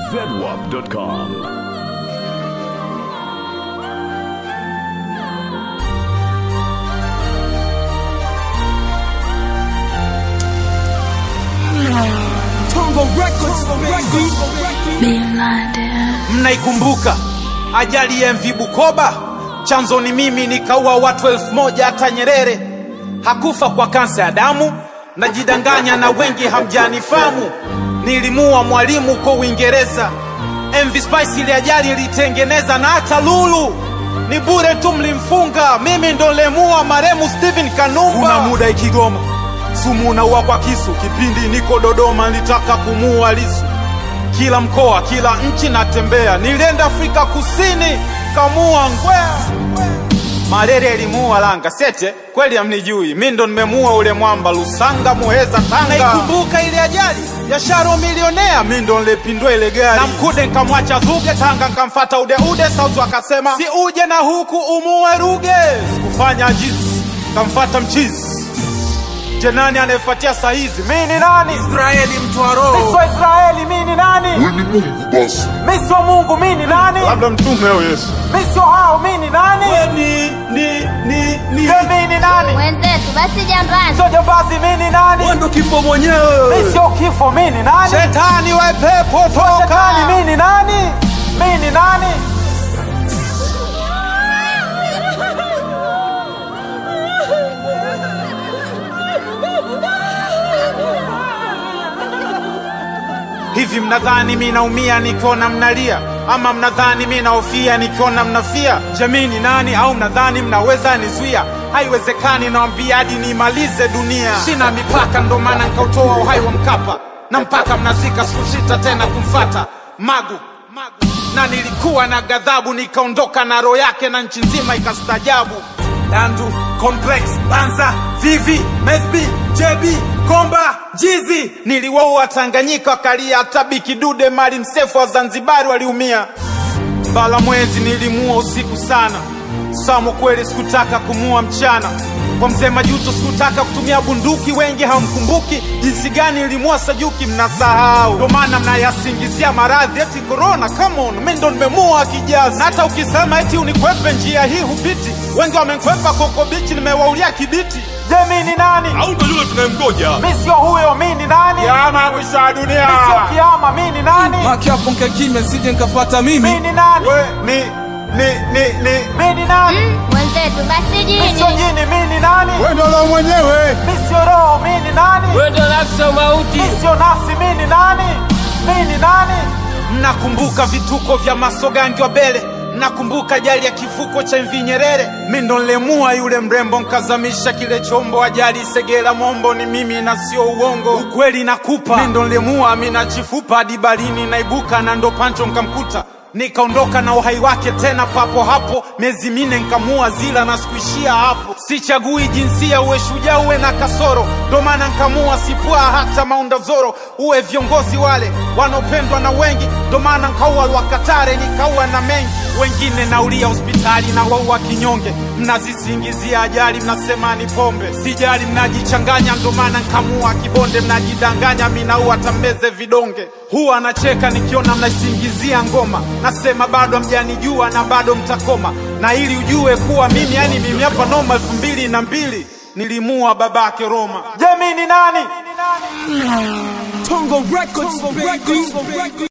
zedwap.com. Mnaikumbuka ajali ya MV Bukoba? Chanzo ni mimi, nikaua watu elfu moja. Hata Nyerere hakufa kwa kansa ya damu. Najidanganya na wengi hamjanifamu. Nilimua mwalimu uko Uingereza. MV Spice ile ajali ilitengeneza, na hata Lulu ni bure tu, mlimfunga. Mimi ndo lemua maremu Steven Kanumba. Kuna muda Ikigoma sumu unaua kwa kisu. Kipindi niko Dodoma nilitaka kumuua Lisu kila mkoa, kila nchi natembea. Nilienda Afrika Kusini, kamua ngwea. Malaria ilimuua Langa Sete, kweli hamnijui, mi ndo nimemuua ule mwamba Lusanga, Muheza, Tanga. Naikumbuka ile ajali ya Sharo milionea, mi ndo nilepindua ile gari na Mkude nkamwacha Zuge, Tanga nkamfata Udeude, Sauzu akasema si uje na huku umuue Ruge. Sikufanya jizi, kamfata mchizi Je, nani anayefuatia saa hizi? Mi ni nani? Israeli mtu wa roho. Mi sio Israeli, mi ni nani? Wewe ni Mungu basi. Mi sio Mungu, mi ni nani? Labda mtume au Yesu. Mi sio hao, mi ni nani? Ni ni ni ni. Je, mi ni nani? Wenzetu basi jambazi. Sio jambazi, mi ni nani? ndo kifo mwenyewe. Mi sio kifo, mi ni nani? Shetani wa pepo toka. Shetani, mi ni nani? Mi ni nani? Hivi mnadhani mi naumia nikiona mnalia, ama mnadhani mi naofia nikiona mnafia? Jamii ni nani? Au mnadhani mnaweza nizuia? Haiwezekani, nawambia hadi niimalize dunia. Sina mipaka, ndo maana nkautoa uhai wa Mkapa, na mpaka mnazika sikusita tena kumfata Magu, Magu. Na nilikuwa na ghadhabu, nikaondoka na roho yake na nchi nzima ikastajabu. Dandu, Complex, Banza, Vivi, Mesbi, JB, Komba, Jizi. Niliwaua Tanganyika wakalia, hata Bikidude Mali Msefu wa Zanzibari waliumia. Bala mwezi nilimua usiku sana, Samo kweli sikutaka kumua mchana. Kwa mzee Majuto sikutaka kutumia bunduki, wengi hamkumbuki jinsi gani nilimua Sajuki, mnasahau. Ndo maana mnayasingizia maradhi eti corona. Come on, mimi ndo nimemua kijazi, na hata ukisema eti unikwepe njia hii hupiti. Wengi wamenikwepa Koko Bichi, nimewaulia kibiti. Je, mimi ni nani? Au ndo yule tunayemgoja? Mi sio huyo, mi ni nani? Kiama mwisho wa dunia. Mi sio kiama, mi ni nani? Maki hapo nkae kimya sije nkafata Mi mimi. ni nani? We, ni, ni, ni, ni. Mi ni nani? Wenzetu basi Mi sio jini. jini, mi ni nani? Wewe ndio roho mwenyewe. Mi sio roho, mi ni nani? Wewe ndio nafsi ya mauti. Mi sio nafsi, mi ni nani? Mi ni nani? Mnakumbuka vituko vya masogangi wa Bele? Mnakumbuka ajali ya kifuko cha MV Nyerere? Mi ndo nilemua yule mrembo, nkazamisha kile chombo. Ajali Segera Mombo ni mimi na sio uongo, ukweli nakupa. Mi ndo nilemua Amina Chifupa hadi barini naibuka, na ndo Pancho nkamkuta nikaondoka na uhai wake tena papo hapo, miezi mine nkamua zila na sikuishia hapo. Sichagui jinsia, uwe shujaa uwe na kasoro, ndo maana nkamua sipua hata Maunda Zoro. Uwe viongozi wale wanaopendwa na wengi, ndo maana nkaua Lwakatare nikaua na mengi wengine naulia hospitali na waua kinyonge. Mnazisingizia ajali, mnasema ni pombe, sijali, mnajichanganya, ndo maana nkamua Kibonde. Mnajidanganya, minaua tambeze vidonge. Huwa anacheka nikiona mnaisingizia ngoma, nasema bado hamjanijua na bado mtakoma, na ili ujue kuwa mimi, yani mimi hapa noma. elfu mbili na mbili nilimua babake Roma. Je, mi ni nani? Tongo Records, baby.